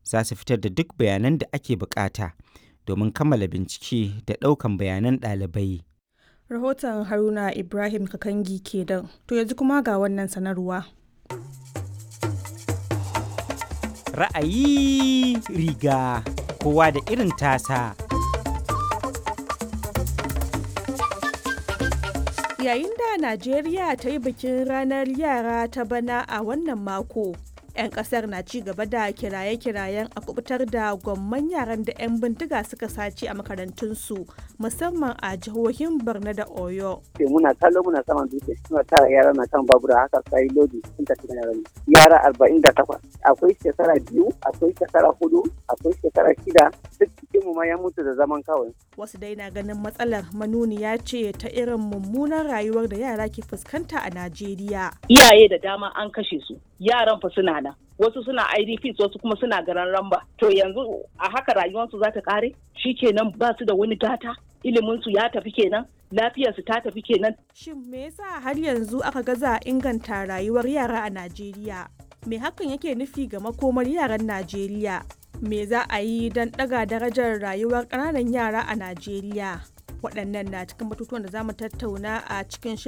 za su fitar da duk bayanan da ake bukata domin kammala bincike da ɗaukan bayanan ɗalibai. Rahoton Haruna Ibrahim Kakangi kenan. To yanzu kuma ga wannan sanarwa. Ra'ayi riga kowa da irin tasa. Yayin da Najeriya ta yi bikin ranar yara ta bana a wannan mako, 'yan kasar na ci gaba da kiraye-kirayen a kubutar da gwamman yaran da 'yan bindiga suka sace a makarantunsu musamman a jihohin Borno da Oyo. muna kallo muna saman dutse suna tara yara na kan babura haka sai lodi sun tafi da yara yara arba'in da takwas akwai shekara biyu akwai shekara hudu akwai shekara shida duk cikin mu ma ya mutu da zaman kawai Wasu dai na ganin matsalar manuniya ce ta irin mummunan rayuwar da yara ke fuskanta a Najeriya. iyaye da dama an kashe su yaran fa suna nan wasu suna idps wasu kuma suna garan ramba to yanzu a haka rayuwarsu za ta kare kenan ba su da wani gata iliminsu ya tafi kenan lafiyarsu ta tafi kenan Shin me yasa har yanzu aka gaza inganta rayuwar yara a Najeriya? Me hakan yake nufi ga makomar yaran Najeriya? Me za a yi don ɗaga darajar rayuwar ƙananan yara a Najeriya? Waɗannan na cikin batutuwan da za mu tattauna a cikin shirin